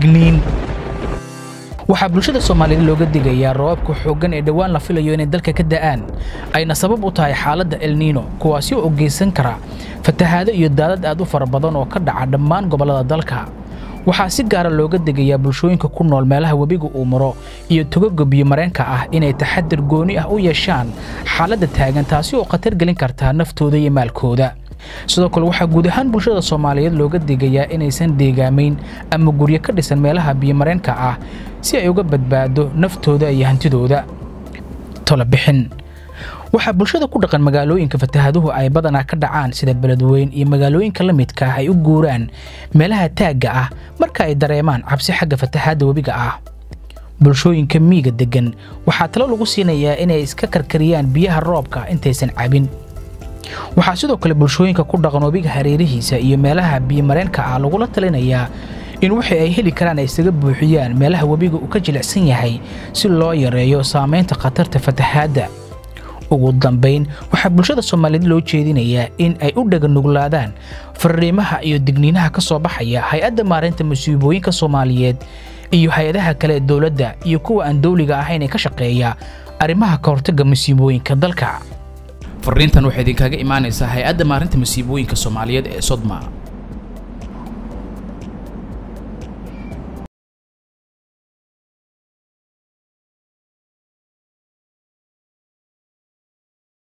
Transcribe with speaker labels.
Speaker 1: digniin waxaa bulshada soomaaliyeed looga digayaa roobabka xooggan ee dhowaan la filayo inay dalka ka da'aan ayna sabab u tahay xaaladda elniino kuwaasi oo geysan kara fatahaado iyo daadad aad u fara badan oo ka dhaca dhammaan gobollada dalka waxaa si gaara looga degayaa bulshooyinka ku nool meelaha webiga uu maro iyo togoga biyomareenka ah inay taxadir gooni ah u yeeshaan xaaladda taagan taasi oo khatar gelin kartaa naftooda iyo maalkooda sidoo kale waxaa guud ahaan bulshada soomaaliyeed looga degayaa inaysan deegaamayn ama guryo ka dhisan meelaha biyomareenka ah si ay uga badbaado naftooda iyo hantidooda tolobixin waxaa bulshada ku dhaqan magaalooyinka fatahaaduhu ay badanaa ka dhacaan sida beledweyn iyo magaalooyinka la midka ah ay u guuraan meelaha taagga ah marka ay dareemaan cabsi xagga fatahaadda webiga ah bulshooyinka miiga deggan waxaa talo lagu siinayaa inay iska karkariyaan biyaha roobka intaysan cabin waxaa sidoo kale bulshooyinka ku dhaqan webiga hareerihiisa iyo meelaha biyomareenka ah lagula talinayaa in wixii ay heli karaan ay isaga buuxiyaan meelaha webiga uu ka jilicsan yahay si loo yareeyo saamaynta khatarta fatahaadda ugu dambayn waxaa bulshada soomaaliyeed loo jeedinayaa in ay u dhaganuglaadaan fariimaha iyo digniinaha ka soo baxaya hay-adda maareynta masiibooyinka soomaaliyeed iyo hay-adaha kale ee dowladda iyo kuwa aan dowliga ahayn ee ka shaqeeya arrimaha ka hortagga masiibooyinka dalka
Speaker 2: fariintan waxay idinkaga imaanaysaa hay-adda maarinta masiibooyinka soomaaliyeed ee sodma